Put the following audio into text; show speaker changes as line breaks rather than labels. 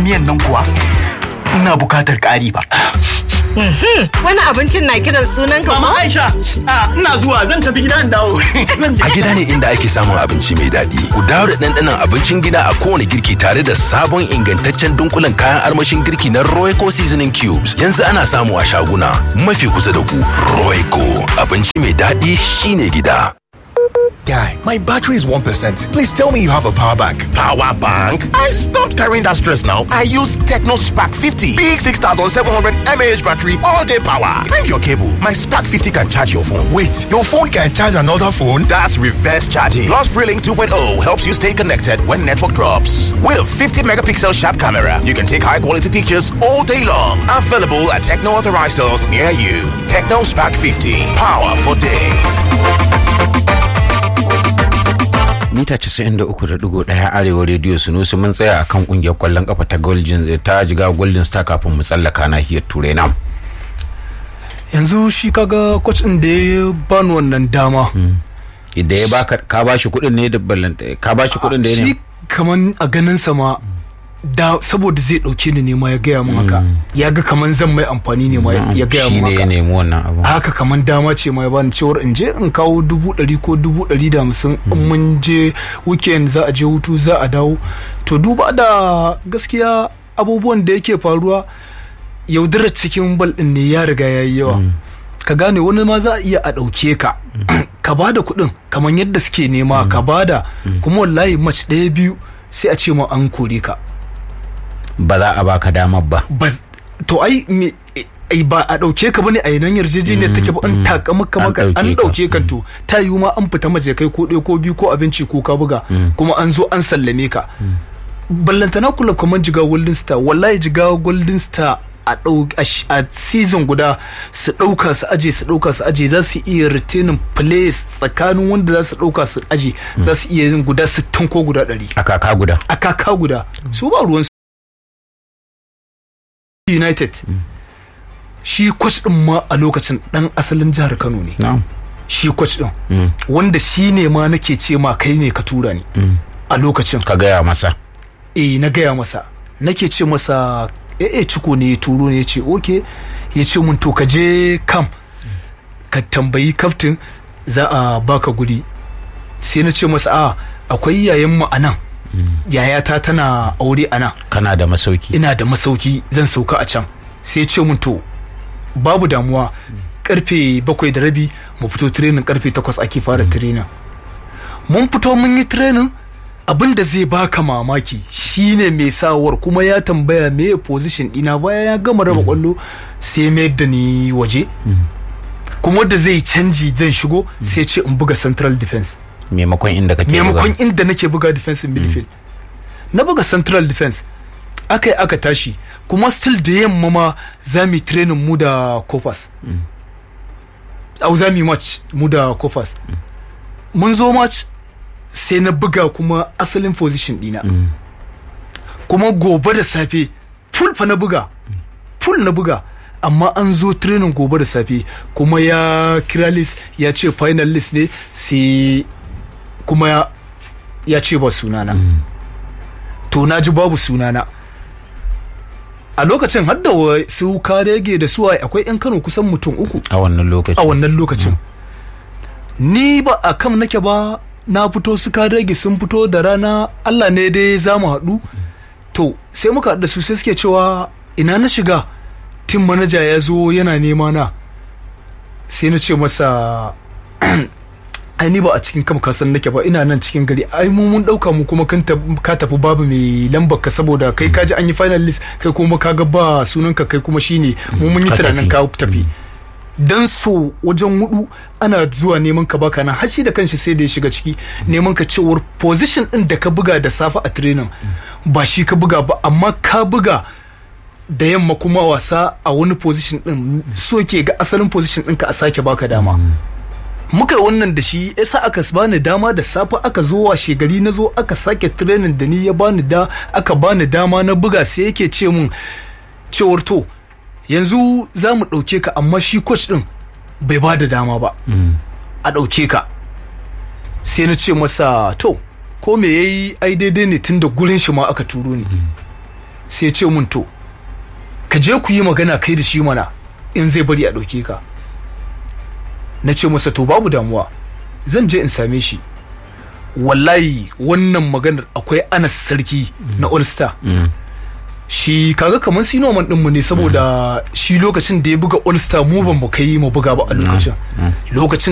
miyan nan kuwa ina bukatar ƙari ba.
Wani abincin na kiran sunan ka
Mama
ko?
Aisha, a, ina zuwa zan tafi gida in dawo. Zan je.
A gida ne inda ake samun abinci mai daɗi. Ku dawo da ɗanɗanon abincin gida a kowane girki tare da sabon ingantaccen dunkulen kayan armashin girki na Royco Seasoning Cubes. Yanzu ana samu a shaguna mafi kusa da ku. Royco abinci mai daɗi shine gida.
Guy, my battery is 1%. Please tell me you have a power bank.
Power bank? I stopped carrying that stress now. I use Techno Spark 50. Big 6700 mAh battery, all day power. Bring your cable. My Spark 50 can charge your phone.
Wait, your phone can charge another phone?
That's reverse charging. Plus, Freelink 2.0 helps you stay connected when network drops. With a 50 megapixel sharp camera, you can take high quality pictures all day long. Available at Techno authorized stores near you. Techno Spark 50. Power for days.
mita 93.1 arewa rediyo sunusu mun tsaya akan kungiyar kwallon kafa ta golden ta jiga golden star kafin mu tsallaka nahiyar turai na
yanzu shi kaga coach din da ya bani wannan dama
idan ya baka ka bashi kuɗin ne da ballanta ka bashi kuɗin da ya
shi
ne
kaman a ganin sa ma da saboda zai dauke ni ne ma ya gaya min haka ya ga kaman zan mai amfani ne ma ya gaya
shi
min
ne ya
haka
nemi wannan abu
haka kaman dama ce ma ya bani cewar in je in kawo dubu ɗari ko dubu ɗari da hamsin in mun je weekend za a je hutu za a dawo to duba da gaskiya abubuwan da yake faruwa yaudarar cikin bal ɗin ne ya riga ya yi yawa ka gane wani ma za a iya a ɗauke ka ka ba da kuɗin kamar yadda suke nema ka ba da kuma wallahi match ɗaya biyu sai a ce ma an kore ka
ba za a baka damar ba
bas to ai me ai ba a dauke ka bane a yanan yarjejeniyar take ba an taka maka
An
maka
ɗauke
an
ka.
dauke kan to ta yiwu ma an fita maje kai ko ɗaya ko biyu ko abinci ko ka buga kuma an zo an sallame ka ballantana kula kamar jiga golden star wallahi jiga golden star a ɗau a sh- a season guda su ɗauka su aje su ɗauka su aje za su iya retaining players tsakanin wanda za su ɗauka su aje za su iya yin guda 60 ko guda 100
a kaka guda
a kaka guda su ba ruwan united shi coach din ma a lokacin dan asalin jihar kano ne
na'am
shi coach din wanda shi ne ma nake ce ma kai ne ka tura ni a lokacin
ka gaya masa
eh na gaya masa nake ce masa eh eh ciko ne ya turo ne ya ce okay ya ce mun to ka je kam ka tambayi kaftin za a baka guri sai na ce masa a akwai yayan mu a nan yayata tana aure a nan
kana da masauki
ina da masauki zan sauka a can sai ce mun to babu damuwa karfe bakwai da rabi mu fito training karfe takwas ake fara training mun fito mun yi training abin da zai baka mamaki shine mai sawar kuma ya tambaya me position dina bayan ya gama raba kwallo sai mayar da ni waje kuma da zai canji zan shigo sai ce in buga central defense
maimakon inda kake
maimakon
buga.
inda nake buga defensive midfield na buga central defense aka yi aka tashi kuma still da yamma ma za mu yi training mu da kofas au za mu yi match mu da kofas mun zo match sai na buga kuma asalin position dina kuma gobe da safe full fa na buga full na buga amma an zo training gobe da safe kuma ya kira list ya ce final list ne sai kuma ya, ya ce ba sunana to na ji babu sunana a lokacin har da wa- su karege da suwaye akwai 'yan kano kusan mutum uku
a wannan lokaci
a wannan lokacin ni ba a kam nake ba na fito su karege sun fito da rana allah ne dai za mu haɗu to sai muka haɗu da su sai suke cewa ina na shiga tim manaja ya zo yana nema na sai na ce masa ai ni ba a cikin kam kasan nake ba ina nan cikin gari ai mu mun dauka mu kuma kan tab- ka tafi babu mai lambar ka saboda kai kaji an yi final list kai kuma ka ga ba sunan ka kai kuma shine mu mun yi
Ka
tunanin
tafi.
ka tafi dan so wajen hudu ana zuwa neman ka baka nan har shi da kanshi sai da ya shiga ciki neman ka cewar position din da ka buga da safe a training ba shi ka buga ba amma ka buga da yamma kuma wasa a wani position din so ke ga asalin position ɗinka a sake baka dama muka yi wannan da shi yasa aka bani dama da safe aka zo washe gari na zo aka sake training da ni ya bani da aka bani dama na buga sai yake ce mun cewar to yanzu za mu ɗauke ka amma shi coach ɗin bai ba da dama ba a ɗauke ka sai na ce masa to ko me yayi ai daidai ne tun da gurin shi ma aka turo ni sai ya ce mun to ka je ku yi magana kai da shi mana in zai bari a ɗauke ka na ce masa to babu damuwa zan je in same shi wallahi wannan maganar akwai anas sarki na all star shi kaga kamar sinoman ɗinmu ne saboda shi lokacin da ya buga all star mu ban mu kai mu buga ba a lokacin lokacin